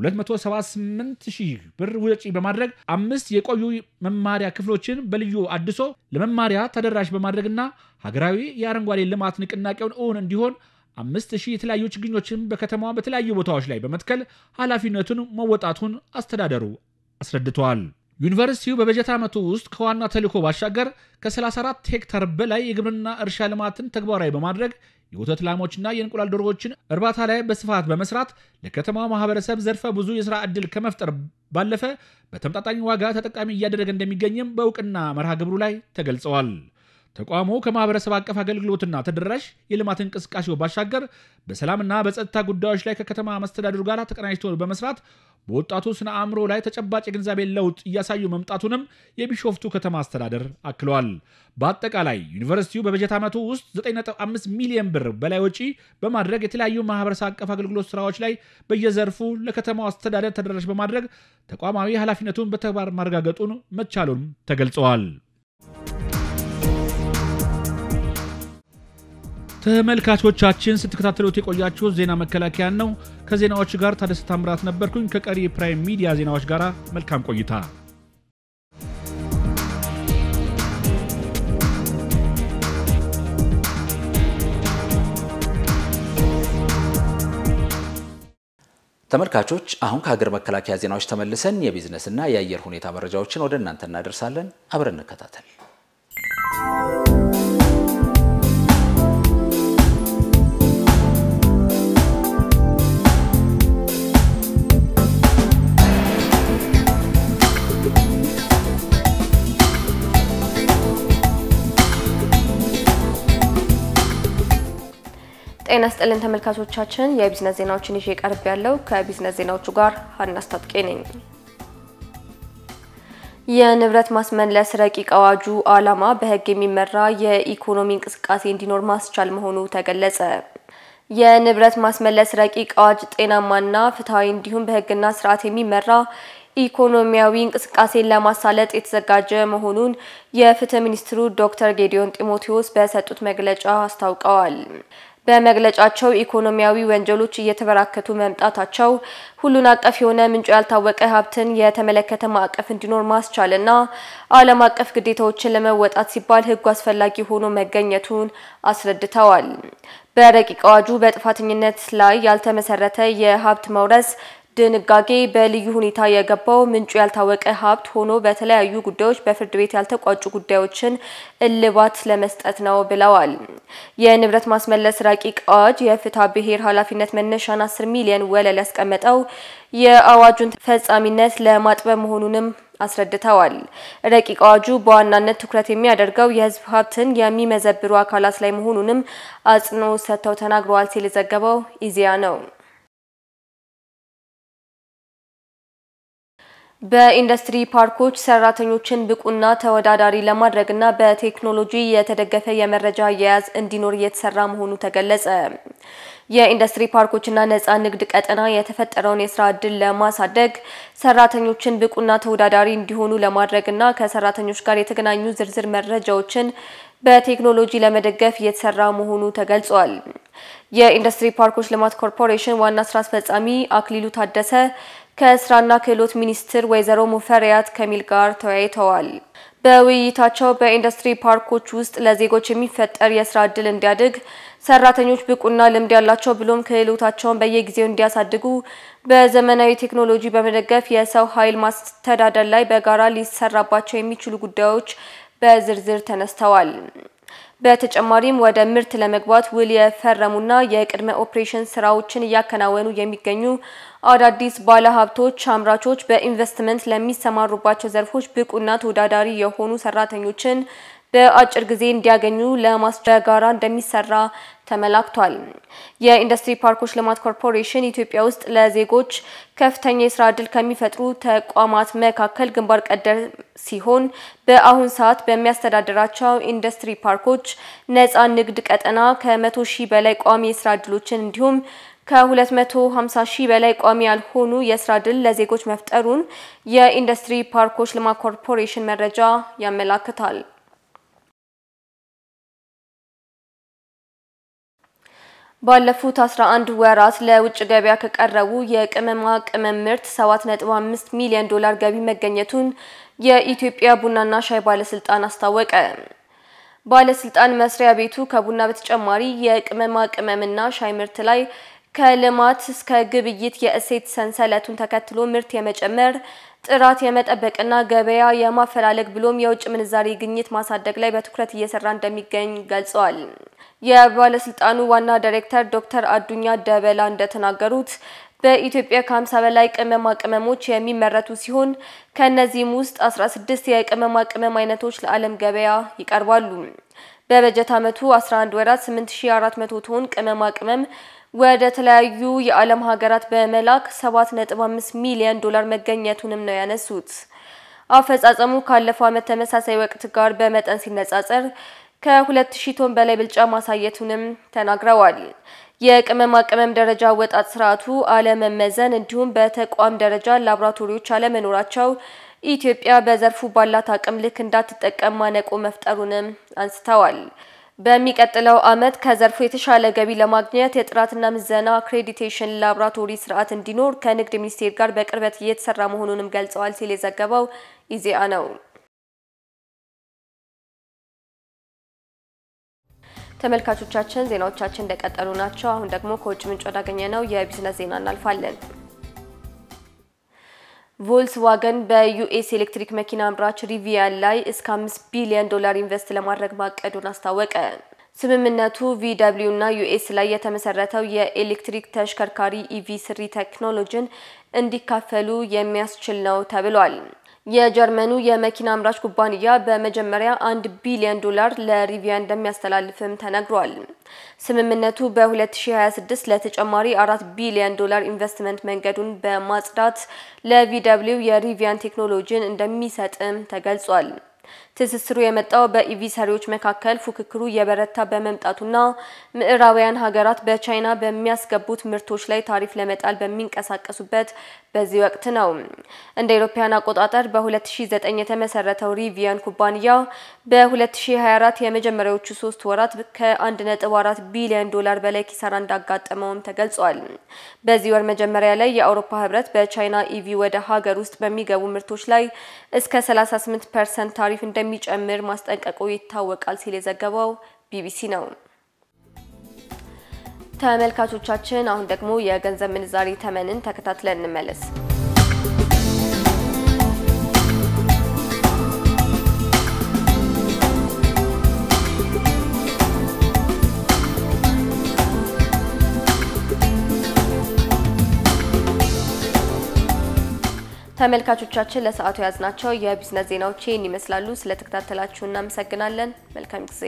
278 ሺህ ብር ወጪ በማድረግ አምስት የቆዩ መማሪያ ክፍሎችን በልዩ አድሶ ለመማሪያ ተደራሽ በማድረግና ሀገራዊ የአረንጓዴ ልማት ንቅናቄውን እውን እንዲሆን አምስት ሺህ የተለያዩ ችግኞችን በከተማዋ በተለያዩ ቦታዎች ላይ በመትከል ኃላፊነቱን መወጣቱን አስተዳደሩ አስረድተዋል። ዩኒቨርሲቲው በበጀት ዓመቱ ውስጥ ከዋና ተልዕኮ ባሻገር ከ34 ሄክታር በላይ የግብርና እርሻ ልማትን ተግባራዊ በማድረግ የወተት ላሞችና የእንቁላል ዶሮዎችን እርባታ ላይ በስፋት በመስራት ለከተማው ማህበረሰብ ዘርፈ ብዙ የሥራ ዕድል ከመፍጠር ባለፈ በተመጣጣኝ ዋጋ ተጠቃሚ እያደረገ እንደሚገኝም በእውቅና መርሃ ግብሩ ላይ ተገልጸዋል። ተቋሙ ከማህበረሰብ አቀፍ አገልግሎትና ተደራሽ የልማት እንቅስቃሴው ባሻገር በሰላምና በጸጥታ ጉዳዮች ላይ ከከተማ መስተዳድሩ ጋር ተቀናጅቶ በመስራት በወጣቱ ስነ አእምሮ ላይ ተጨባጭ የግንዛቤ ለውጥ እያሳዩ መምጣቱንም የቢሾፍቱ ከተማ አስተዳደር አክለዋል። በአጠቃላይ ዩኒቨርሲቲው በበጀት ዓመቱ ውስጥ 9.5 ሚሊዮን ብር በላይ ወጪ በማድረግ የተለያዩ ማህበረሰብ አቀፍ አገልግሎት ስራዎች ላይ በየዘርፉ ለከተማው አስተዳደር ተደራሽ በማድረግ ተቋማዊ ኃላፊነቱን በተግባር ማረጋገጡን መቻሉን ተገልጸዋል። ተመልካቾቻችን ስትከታተሉት የቆያችሁ ዜና መከላከያን ነው። ከዜናዎች ጋር ታደሰ ታምራት ነበርኩኝ። ከቀሪ የፕራይም ሚዲያ ዜናዎች ጋር መልካም ቆይታ። ተመልካቾች አሁን ከሀገር መከላከያ ዜናዎች ተመልሰን የቢዝነስና የአየር ሁኔታ መረጃዎችን ወደ እናንተ እናደርሳለን። አብረን እንከታተል። ጤና ስጥልን ተመልካቾቻችን፣ የቢዝነስ ዜናዎችን ይዤ ቀርብ ያለው ከቢዝነስ ዜናዎቹ ጋር ሀና ስታጥቄ ነኝ። የንብረት ማስመለስ ረቂቅ አዋጁ ዓላማ በሕግ የሚመራ የኢኮኖሚ እንቅስቃሴ እንዲኖር ማስቻል መሆኑ ተገለጸ። የንብረት ማስመለስ ረቂቅ አዋጅ ጤናማና ፍትሐዊ እንዲሁም በሕግና ስርዓት የሚመራ ኢኮኖሚያዊ እንቅስቃሴን ለማሳለጥ የተዘጋጀ መሆኑን የፍትህ ሚኒስትሩ ዶክተር ጌዲዮን ጢሞቴዎስ በሰጡት መግለጫ አስታውቀዋል። በመግለጫቸው ኢኮኖሚያዊ ወንጀሎች እየተበራከቱ መምጣታቸው ሁሉን አቀፍ የሆነ ምንጩ ያልታወቀ ሀብትን የተመለከተ ማዕቀፍ እንዲኖር ማስቻልና ዓለም አቀፍ ግዴታዎችን ለመወጣት ሲባል ሕጉ አስፈላጊ ሆኖ መገኘቱን አስረድተዋል። በረቂቅ አዋጁ በጥፋተኝነት ላይ ያልተመሰረተ የሀብት መውረስ ድንጋጌ በልዩ ሁኔታ የገባው ምንጩ ያልታወቀ ሀብት ሆኖ በተለያዩ ጉዳዮች በፍርድ ቤት ያልተቋጩ ጉዳዮችን እልባት ለመስጠት ነው ብለዋል። የንብረት ማስመለስ ረቂቅ አዋጅ የፍትሐ ብሔር ኃላፊነት መነሻን 10 ሚሊዮን ወለል ያስቀመጠው የአዋጁን ተፈጻሚነት ለማጥበብ መሆኑንም አስረድተዋል። ረቂቅ አዋጁ በዋናነት ትኩረት የሚያደርገው የሕዝብ ሀብትን የሚመዘብሩ አካላት ላይ መሆኑንም አጽንኦት ሰጥተው ተናግረዋል ሲል የዘገበው ኢዜአ ነው። በኢንዱስትሪ ፓርኮች ሰራተኞችን ብቁና ተወዳዳሪ ለማድረግና በቴክኖሎጂ የተደገፈ የመረጃ አያያዝ እንዲኖር እየተሰራ መሆኑ ተገለጸ። የኢንዱስትሪ ፓርኮችና ነጻ ንግድ ቀጠና የተፈጠረውን የስራ ዕድል ለማሳደግ ሰራተኞችን ብቁና ተወዳዳሪ እንዲሆኑ ለማድረግና ከሰራተኞች ጋር የተገናኙ ዝርዝር መረጃዎችን በቴክኖሎጂ ለመደገፍ እየተሰራ መሆኑ ተገልጿል። የኢንዱስትሪ ፓርኮች ልማት ኮርፖሬሽን ዋና ስራ አስፈጻሚ አክሊሉ ታደሰ ከስራና ክህሎት ሚኒስትር ወይዘሮ ሙፈሪያት ከሚል ጋር ተወያይተዋል። በውይይታቸው በኢንዱስትሪ ፓርኮች ውስጥ ለዜጎች የሚፈጠር የስራ ዕድል እንዲያድግ ሰራተኞች ብቁና ልምድ ያላቸው ብሎም ክህሎታቸውን በየጊዜው እንዲያሳድጉ በዘመናዊ ቴክኖሎጂ በመደገፍ የሰው ኃይል ማስተዳደር ላይ በጋራ ሊሰራባቸው የሚችሉ ጉዳዮች በዝርዝር ተነስተዋል። በተጨማሪም ወደ ምርት ለመግባት ውል የፈረሙና የቅድመ ኦፕሬሽን ስራዎችን እያከናወኑ የሚገኙ አዳዲስ ባለሀብቶች፣ አምራቾች በኢንቨስትመንት ለሚሰማሩባቸው ዘርፎች ብቁና ተወዳዳሪ የሆኑ ሰራተኞችን በአጭር ጊዜ እንዲያገኙ ለማስቻል ጋራ እንደሚሰራ ተመላክቷል። የኢንዱስትሪ ፓርኮች ልማት ኮርፖሬሽን ኢትዮጵያ ውስጥ ለዜጎች ከፍተኛ የስራ ዕድል ከሚፈጥሩ ተቋማት መካከል ግንባር ቀደም ሲሆን በአሁን ሰዓት በሚያስተዳድራቸው ኢንዱስትሪ ፓርኮች ነጻ ንግድ ቀጠና ከመቶ ሺህ በላይ ቋሚ የስራ ዕድሎችን እንዲሁም ከ250 ሺህ በላይ ቋሚ ያልሆኑ የስራ ዕድል ለዜጎች መፍጠሩን የኢንዱስትሪ ፓርኮች ልማት ኮርፖሬሽን መረጃ ያመላክታል። ባለፉት 11 ወራት ለውጭ ገበያ ከቀረቡ የቅመማ ቅመም ምርት 7.5 ሚሊዮን ዶላር ገቢ መገኘቱን የኢትዮጵያ ቡናና ሻይ ባለስልጣን አስታወቀ። ባለስልጣን መስሪያ ቤቱ ከቡና በተጨማሪ የቅመማ ቅመምና ሻይ ምርት ላይ ከልማት እስከ ግብይት የእሴት ሰንሰለቱን ተከትሎ ምርት የመጨመር ጥራት የመጠበቅና ገበያ የማፈላለግ ብሎም የውጭ ምንዛሬ ግኝት ማሳደግ ላይ በትኩረት እየሰራ እንደሚገኝ ገልጸዋል። የባለስልጣኑ ዋና ዳይሬክተር ዶክተር አዱኛ ደበላ እንደተናገሩት በኢትዮጵያ ከ50 በላይ ቅመማ ቅመሞች የሚመረቱ ሲሆን ከእነዚህም ውስጥ 16 የቅመማ ቅመም አይነቶች ለዓለም ገበያ ይቀርባሉ። በበጀት ዓመቱ 11 ወራት 8400 ቶን ቅመማ ቅመም ወደ ተለያዩ የዓለም ሀገራት በመላክ 7.5 ሚሊዮን ዶላር መገኘቱንም ነው ያነሱት። አፈጻጸሙ ካለፈው ዓመት ተመሳሳይ ወቅት ጋር በመጠን ሲነጻጸር ከ2000 ቶን በላይ ብልጫ ማሳየቱንም ተናግረዋል። የቅመማ ቅመም ደረጃ አወጣጥ ስርዓቱ አለመመዘን እንዲሁም በተቋም ደረጃ ላቦራቶሪዎች አለመኖራቸው ኢትዮጵያ በዘርፉ ባላት አቅም ልክ እንዳትጠቀም ማነቆ መፍጠሩንም አንስተዋል። በሚቀጥለው ዓመት ከዘርፉ የተሻለ ገቢ ለማግኘት የጥራትና ምዘና አክሬዲቴሽን ላቦራቶሪ ስርዓት እንዲኖር ከንግድ ሚኒስቴር ጋር በቅርበት እየተሰራ መሆኑንም ገልጸዋል ሲል የዘገበው ኢዜአ ነው። ተመልካቾቻችን ዜናዎቻችን እንደቀጠሉ ናቸው። አሁን ደግሞ ከውጭ ምንጭ ወዳገኘ ነው የቢዝነስ ዜና እናልፋለን። ቮልስዋገን በዩኤስ ኤሌክትሪክ መኪና አምራች ሪቪያን ላይ እስከ አምስት ቢሊዮን ዶላር ኢንቨስት ለማድረግ ማቀዱን አስታወቀ። ስምምነቱ ቪደብሊው እና ዩኤስ ላይ የተመሰረተው የኤሌክትሪክ ተሽከርካሪ ኢቪ ስሪ ቴክኖሎጂን እንዲካፈሉ የሚያስችል ነው ተብሏል። የጀርመኑ የመኪና አምራች ኩባንያ በመጀመሪያ አንድ ቢሊዮን ዶላር ለሪቪያ እንደሚያስተላልፍም ተነግሯል። ስምምነቱ በ2026 ለተጨማሪ አራት ቢሊዮን ዶላር ኢንቨስትመንት መንገዱን በማጽዳት ለቪደብሊው የሪቪያን ቴክኖሎጂን እንደሚሰጥም ተገልጿል። ትስስሩ የመጣው በኢቪ ሰሪዎች መካከል ፉክክሩ እየበረታ በመምጣቱና ምዕራባውያን ሀገራት በቻይና በሚያስገቡት ምርቶች ላይ ታሪፍ ለመጣል በሚንቀሳቀሱበት በዚህ ወቅት ነው። እንደ አውሮፓውያን አቆጣጠር በ2009 የተመሰረተው ሪቪያን ኩባንያ በ2024 የመጀመሪያዎቹ ሶስት ወራት ከ1.4 ቢሊዮን ዶላር በላይ ኪሳራ እንዳጋጠመውም ተገልጿል። በዚህ ወር መጀመሪያ ላይ የአውሮፓ ህብረት በቻይና ኢቪ ወደ ሀገር ውስጥ በሚገቡ ምርቶች ላይ እስከ 38 ፐርሰንት ታሪፍ እንደሚጨምር ማስጠንቀቁ ይታወቃል ሲል የዘገበው ቢቢሲ ነው። ተመልካቾቻችን አሁን ደግሞ የገንዘብ ምንዛሪ ተመንን ተከታትለን እንመለስ። ተመልካቾቻችን ለሰዓቱ የያዝናቸው የቢዝነስ ዜናዎች ይህን ይመስላሉ። ስለተከታተላችሁ እናመሰግናለን። መልካም ጊዜ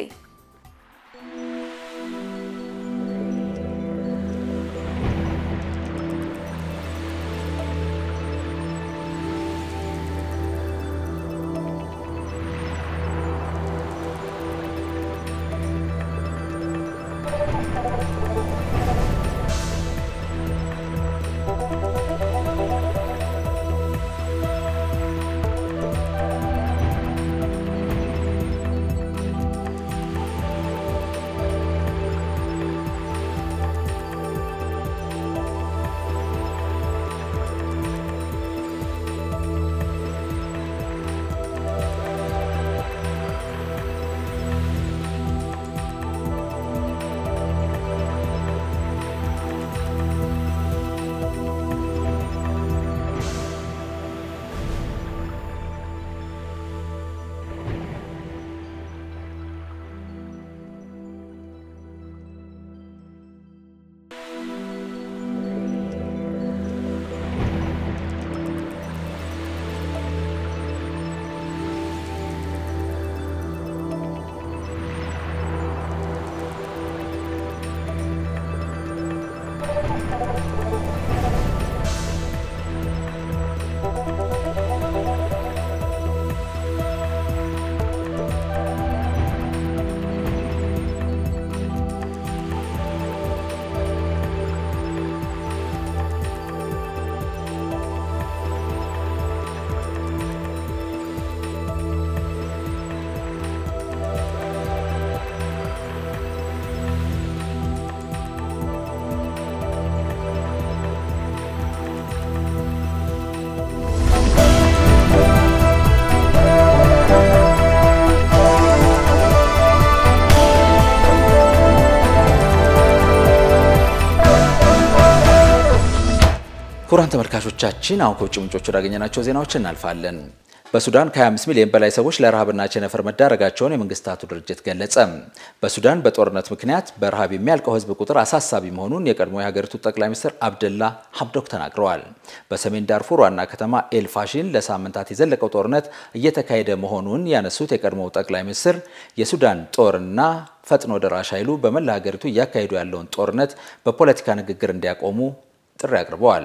ክቡራን ተመልካቾቻችን አሁን ከውጭ ምንጮች ወዳገኘናቸው ዜናዎች እናልፋለን። በሱዳን ከ25 ሚሊዮን በላይ ሰዎች ለረሃብና ቸነፈር መዳረጋቸውን የመንግስታቱ ድርጅት ገለጸ። በሱዳን በጦርነት ምክንያት በረሃብ የሚያልቀው ሕዝብ ቁጥር አሳሳቢ መሆኑን የቀድሞ የሀገሪቱ ጠቅላይ ሚኒስትር አብደላ ሀምዶክ ተናግረዋል። በሰሜን ዳርፉር ዋና ከተማ ኤልፋሽን ለሳምንታት የዘለቀው ጦርነት እየተካሄደ መሆኑን ያነሱት የቀድሞው ጠቅላይ ሚኒስትር የሱዳን ጦርና ፈጥኖ ደራሽ ኃይሉ በመላ ሀገሪቱ እያካሄዱ ያለውን ጦርነት በፖለቲካ ንግግር እንዲያቆሙ ጥሪ አቅርበዋል።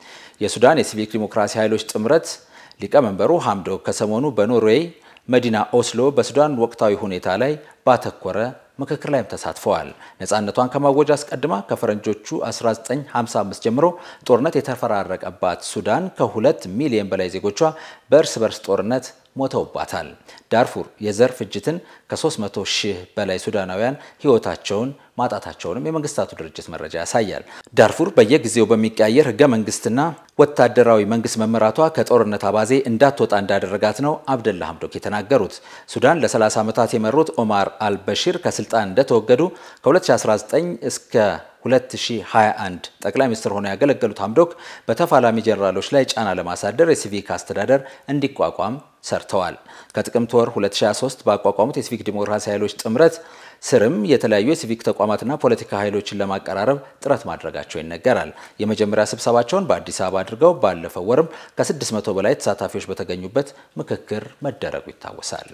የሱዳን የሲቪክ ዲሞክራሲ ኃይሎች ጥምረት ሊቀመንበሩ ሀምዶክ ከሰሞኑ በኖርዌይ መዲና ኦስሎ በሱዳን ወቅታዊ ሁኔታ ላይ ባተኮረ ምክክር ላይም ተሳትፈዋል። ነፃነቷን ከማወጅ አስቀድማ ከፈረንጆቹ 1955 ጀምሮ ጦርነት የተፈራረቀባት ሱዳን ከሁለት ሚሊዮን በላይ ዜጎቿ በእርስ በርስ ጦርነት ሞተውባታል። ዳርፉር የዘር ፍጅትን ከ300 ሺህ በላይ ሱዳናውያን ሕይወታቸውን ማጣታቸውንም የመንግስታቱ ድርጅት መረጃ ያሳያል። ዳርፉር በየጊዜው በሚቀያየር ህገ መንግስትና ወታደራዊ መንግስት መመራቷ ከጦርነት አባዜ እንዳትወጣ እንዳደረጋት ነው አብደላ ሀምዶክ የተናገሩት። ሱዳን ለ30 ዓመታት የመሩት ኦማር አልበሺር ከስልጣን እንደተወገዱ ከ2019 እስከ 2021 ጠቅላይ ሚኒስትር ሆነው ያገለገሉት ሀምዶክ በተፋላሚ ጀኔራሎች ላይ ጫና ለማሳደር የሲቪክ አስተዳደር እንዲቋቋም ሰርተዋል። ከጥቅምት ወር 2023 ባቋቋሙት የሲቪክ ዲሞክራሲ ኃይሎች ጥምረት ስርም የተለያዩ የሲቪክ ተቋማትና ፖለቲካ ኃይሎችን ለማቀራረብ ጥረት ማድረጋቸው ይነገራል። የመጀመሪያ ስብሰባቸውን በአዲስ አበባ አድርገው ባለፈው ወርም ከ600 በላይ ተሳታፊዎች በተገኙበት ምክክር መደረጉ ይታወሳል።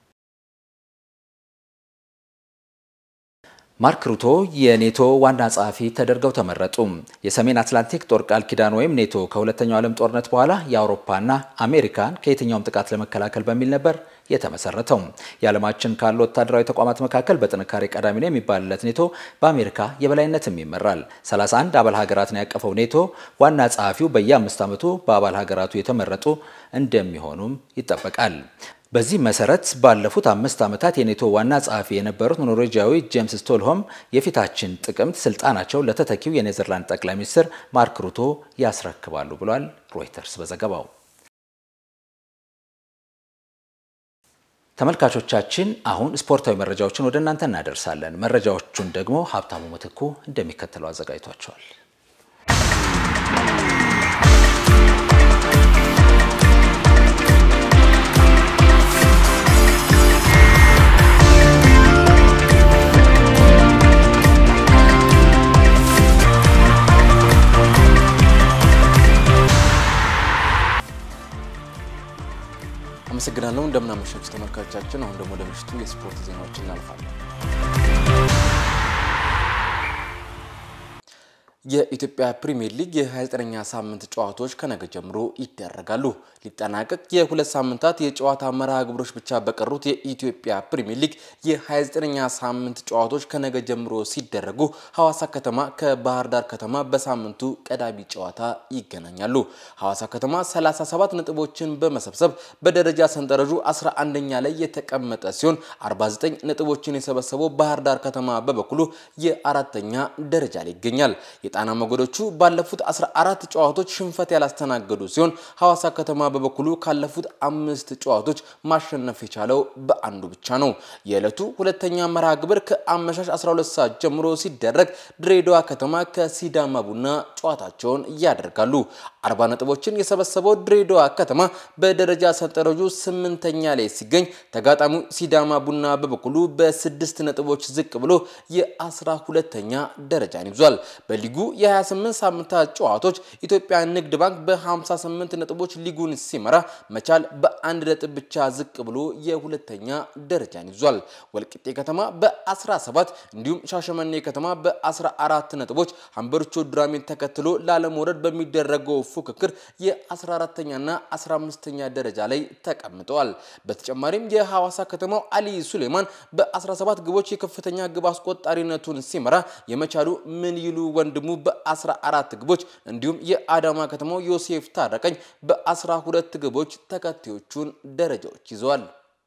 ማርክ ሩቶ የኔቶ ዋና ጸሐፊ ተደርገው ተመረጡ። የሰሜን አትላንቲክ ጦር ቃል ኪዳን ወይም ኔቶ ከሁለተኛው ዓለም ጦርነት በኋላ የአውሮፓና አሜሪካን ከየትኛውም ጥቃት ለመከላከል በሚል ነበር የተመሰረተው። የዓለማችን ካሉ ወታደራዊ ተቋማት መካከል በጥንካሬ ቀዳሚ ነው የሚባልለት ኔቶ በአሜሪካ የበላይነትም ይመራል። 31 አባል ሀገራትን ያቀፈው ኔቶ ዋና ጸሐፊው በየአምስት ዓመቱ በአባል ሀገራቱ የተመረጡ እንደሚሆኑም ይጠበቃል። በዚህ መሰረት ባለፉት አምስት ዓመታት የኔቶ ዋና ጸሐፊ የነበሩት ኖርዌጂያዊ ጄምስ ስቶልሆም የፊታችን ጥቅምት ስልጣናቸው ለተተኪው የኔዘርላንድ ጠቅላይ ሚኒስትር ማርክ ሩቶ ያስረክባሉ ብሏል ሮይተርስ በዘገባው። ተመልካቾቻችን አሁን ስፖርታዊ መረጃዎችን ወደ እናንተ እናደርሳለን። መረጃዎቹን ደግሞ ሀብታሙ ምትኩ እንደሚከተለው አዘጋጅቷቸዋል። አመሰግናለሁ። እንደምናመሻችሁ ተመልካቾቻችን። አሁን ደግሞ ወደ ምሽቱ የስፖርት ዜናዎች እናልፋለን። የኢትዮጵያ ፕሪሚየር ሊግ የ29ኛ ሳምንት ጨዋታዎች ከነገ ጀምሮ ይደረጋሉ። ሊጠናቀቅ የሁለት ሳምንታት የጨዋታ መርሃ ግብሮች ብቻ በቀሩት የኢትዮጵያ ፕሪሚየር ሊግ የ29ኛ ሳምንት ጨዋታዎች ከነገ ጀምሮ ሲደረጉ ሐዋሳ ከተማ ከባህር ዳር ከተማ በሳምንቱ ቀዳሚ ጨዋታ ይገናኛሉ። ሐዋሳ ከተማ 37 ነጥቦችን በመሰብሰብ በደረጃ ሰንጠረዡ 11ኛ ላይ የተቀመጠ ሲሆን 49 ነጥቦችን የሰበሰበው ባህር ዳር ከተማ በበኩሉ የአራተኛ ደረጃ ላይ ይገኛል። የጣና ሞገዶቹ ባለፉት 14 ጨዋታዎች ሽንፈት ያላስተናገዱ ሲሆን ሐዋሳ ከተማ በበኩሉ ካለፉት አምስት ጨዋታዎች ማሸነፍ የቻለው በአንዱ ብቻ ነው። የዕለቱ ሁለተኛ መርሃ ግብር ከአመሻሽ 12 ሰዓት ጀምሮ ሲደረግ ድሬዳዋ ከተማ ከሲዳማ ቡና ጨዋታቸውን ያደርጋሉ። አርባ ነጥቦችን የሰበሰበው ድሬዳዋ ከተማ በደረጃ ሰንጠረዡ ስምንተኛ ላይ ሲገኝ ተጋጣሚው ሲዳማ ቡና በበኩሉ በስድስት ነጥቦች ዝቅ ብሎ የአስራ ሁለተኛ ደረጃን ይዟል። በሊጉ የ28 ሳምንታት ጨዋታዎች ኢትዮጵያ ንግድ ባንክ በ58 ነጥቦች ሊጉን ሲመራ መቻል በአንድ ነጥብ ብቻ ዝቅ ብሎ የሁለተኛ ደረጃን ይዟል። ወልቂጤ ከተማ በ17 እንዲሁም ሻሸመኔ ከተማ በ14 ነጥቦች ሀምበሪቾ ዱራሜን ተከትሎ ላለመውረድ በሚደረገው ፉክክር የ14ተኛና 15ተኛ ደረጃ ላይ ተቀምጠዋል። በተጨማሪም የሐዋሳ ከተማው አሊ ሱሌማን በ17 ግቦች የከፍተኛ ግብ አስቆጣሪነቱን ሲመራ የመቻሉ ምን ይሉ ወንድሙ በ14 ግቦች እንዲሁም የአዳማ ከተማው ዮሴፍ ታረቀኝ በ12 ግቦች ተከታዮቹን ደረጃዎች ይዘዋል።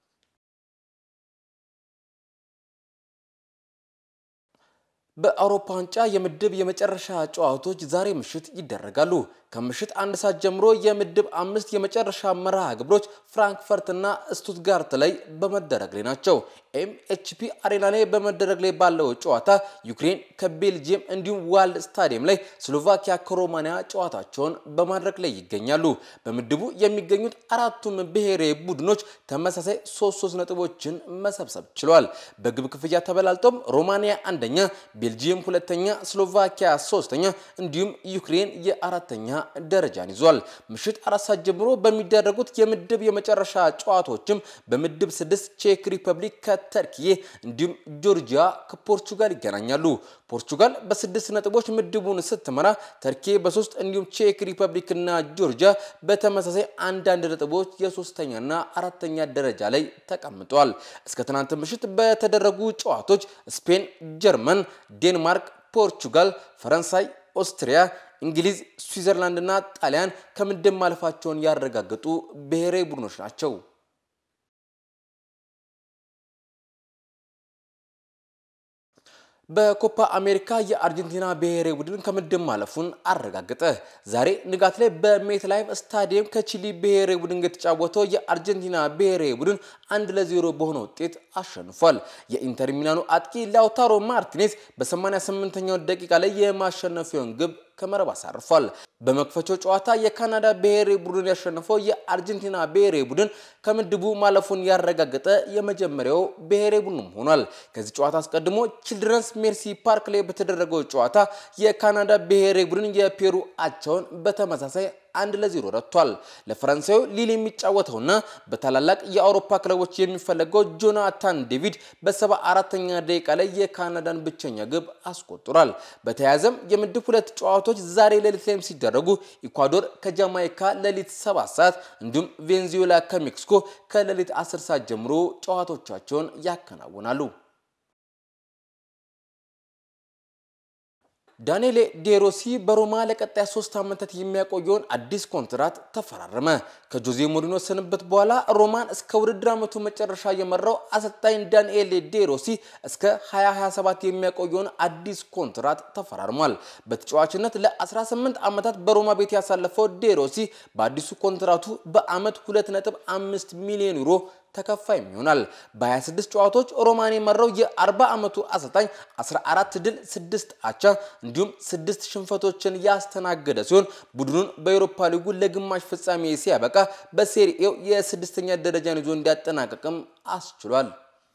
በአውሮፓ ዋንጫ የምድብ የመጨረሻ ጨዋታዎች ዛሬ ምሽት ይደረጋሉ። ከምሽት አንድ ሰዓት ጀምሮ የምድብ አምስት የመጨረሻ መርሃ ግብሮች ፍራንክፈርትና ስቱትጋርት ላይ በመደረግ ላይ ናቸው። ኤምኤችፒ አሬና ላይ በመደረግ ላይ ባለው ጨዋታ ዩክሬን ከቤልጅየም እንዲሁም ዋልድ ስታዲየም ላይ ስሎቫኪያ ከሮማኒያ ጨዋታቸውን በማድረግ ላይ ይገኛሉ። በምድቡ የሚገኙት አራቱም ብሔራዊ ቡድኖች ተመሳሳይ ሶስት ሶስት ነጥቦችን መሰብሰብ ችለዋል። በግብ ክፍያ ተበላልጦም ሮማኒያ አንደኛ፣ ቤልጂየም ሁለተኛ፣ ስሎቫኪያ ሶስተኛ እንዲሁም ዩክሬን የአራተኛ ደረጃን ይዟል። ምሽት አራት ሰዓት ጀምሮ በሚደረጉት የምድብ የመጨረሻ ጨዋታዎችም በምድብ ስድስት ቼክ ሪፐብሊክ ከተርኪዬ እንዲሁም ጆርጂያ ከፖርቹጋል ይገናኛሉ። ፖርቹጋል በስድስት ነጥቦች ምድቡን ስትመራ ተርኪ በሶስት እንዲሁም ቼክ ሪፐብሊክና ጆርጂያ በተመሳሳይ አንዳንድ ነጥቦች የሶስተኛና አራተኛ ደረጃ ላይ ተቀምጠዋል። እስከ ትናንት ምሽት በተደረጉ ጨዋታዎች ስፔን፣ ጀርመን፣ ዴንማርክ፣ ፖርቹጋል፣ ፈረንሳይ፣ ኦስትሪያ እንግሊዝ፣ ስዊዘርላንድ እና ጣሊያን ከምድብ ማለፋቸውን ያረጋገጡ ብሔራዊ ቡድኖች ናቸው። በኮፓ አሜሪካ የአርጀንቲና ብሔራዊ ቡድን ከምድብ ማለፉን አረጋገጠ። ዛሬ ንጋት ላይ በሜት ላይፍ ስታዲየም ከቺሊ ብሔራዊ ቡድን የተጫወተው የአርጀንቲና ብሔራዊ ቡድን አንድ ለዜሮ በሆነ ውጤት አሸንፏል። የኢንተር ሚላኑ አጥቂ ላውታሮ ማርቲኔዝ በ88ኛው ደቂቃ ላይ የማሸነፊያውን ግብ ከመረብ አሳርፏል። በመክፈቻው ጨዋታ የካናዳ ብሔራዊ ቡድን ያሸነፈው የአርጀንቲና ብሔራዊ ቡድን ከምድቡ ማለፉን ያረጋገጠ የመጀመሪያው ብሔራዊ ቡድንም ሆኗል። ከዚህ ጨዋታ አስቀድሞ ቺልድረንስ ሜርሲ ፓርክ ላይ በተደረገው ጨዋታ የካናዳ ብሔራዊ ቡድን የፔሩ አቻውን በተመሳሳይ አንድ ለዜሮ ረቷል። ለፈረንሳዩ ሊል የሚጫወተውና በታላላቅ የአውሮፓ ክለቦች የሚፈለገው ጆናታን ዴቪድ በሰባ አራተኛ ደቂቃ ላይ የካናዳን ብቸኛ ግብ አስቆጥሯል። በተያያዘም የምድብ ሁለት ጨዋታዎች ዛሬ ሌሊት ላይም ሲደረጉ ኢኳዶር ከጃማይካ ሌሊት 7 ሰዓት እንዲሁም ቬንዙዌላ ከሜክሲኮ ከሌሊት 10 ሰዓት ጀምሮ ጨዋታዎቻቸውን ያከናውናሉ። ዳንኤል ዴሮሲ በሮማ ለቀጣይ ሶስት ዓመታት የሚያቆየውን አዲስ ኮንትራት ተፈራረመ። ከጆዜ ሞሪኖ ስንብት በኋላ ሮማን እስከ ውድድር ዓመቱ መጨረሻ የመራው አሰልጣኝ ዳንኤል ዴሮሲ እስከ 2027 የሚያቆየውን አዲስ ኮንትራት ተፈራርሟል። በተጫዋችነት ለ18 ዓመታት በሮማ ቤት ያሳለፈው ዴሮሲ በአዲሱ ኮንትራቱ በዓመት 2.5 ሚሊዮን ዩሮ ተከፋይም ይሆናል። በ26 ጨዋታዎች ሮማን የመራው የ40 ዓመቱ አሰልጣኝ 14 ድል፣ 6 አቻ እንዲሁም 6 ሽንፈቶችን ያስተናገደ ሲሆን ቡድኑን በኤሮፓ ሊጉ ለግማሽ ፍጻሜ ሲያበቃ በሴሪኤው የስድስተኛ ደረጃን ይዞ እንዲያጠናቀቅም አስችሏል።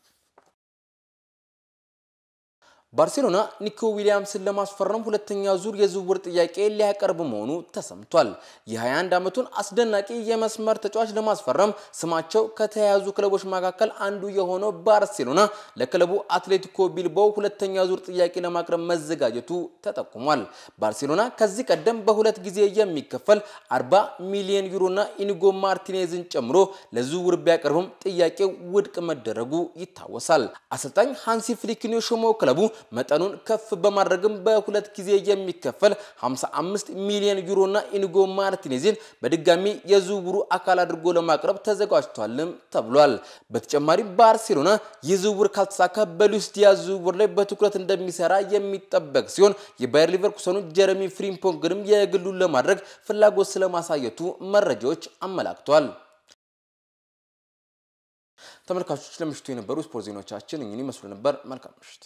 ባርሴሎና ኒኮ ዊሊያምስን ለማስፈረም ሁለተኛ ዙር የዝውውር ጥያቄ ሊያቀርብ መሆኑ ተሰምቷል። የ21 ዓመቱን አስደናቂ የመስመር ተጫዋች ለማስፈረም ስማቸው ከተያያዙ ክለቦች መካከል አንዱ የሆነው ባርሴሎና ለክለቡ አትሌቲኮ ቢልባው ሁለተኛ ዙር ጥያቄ ለማቅረብ መዘጋጀቱ ተጠቁሟል። ባርሴሎና ከዚህ ቀደም በሁለት ጊዜ የሚከፈል 40 ሚሊዮን ዩሮና ኢኒጎ ማርቲኔዝን ጨምሮ ለዝውውር ቢያቀርብም ጥያቄው ውድቅ መደረጉ ይታወሳል። አሰልጣኝ ሃንሲ ፍሊክን የሾመው ክለቡ መጠኑን ከፍ በማድረግም በሁለት ጊዜ የሚከፈል 55 ሚሊዮን ዩሮና ኢኒጎ ማርቲኔዝን በድጋሚ የዝውውሩ አካል አድርጎ ለማቅረብ ተዘጋጅቷልም ተብሏል። በተጨማሪም ባርሴሎና ይህ ዝውውር ካልተሳካ በሉዊስ ዲያዝ ዝውውር ላይ በትኩረት እንደሚሰራ የሚጠበቅ ሲሆን የባየር ሊቨርኩሰኑ ጀረሚ ፍሪምፖንግንም የግሉን ለማድረግ ፍላጎት ስለማሳየቱ መረጃዎች አመላክተዋል። ተመልካቾች ለምሽቱ የነበሩ ስፖርት ዜናዎቻችን እኚህን ይመስሉ ነበር። መልካም ምሽት።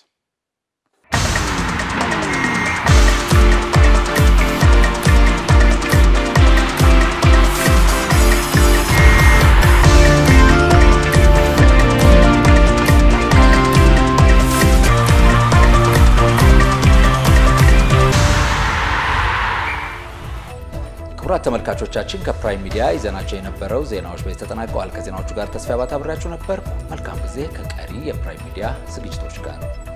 ክቡራት ተመልካቾቻችን ከፕራይም ሚዲያ ይዘናቸው የነበረው ዜናዎች በዚህ ተጠናቀዋል። ከዜናዎቹ ጋር ተስፋ ባታብሬያችሁ ነበር። መልካም ጊዜ ከቀሪ የፕራይም ሚዲያ ዝግጅቶች ጋር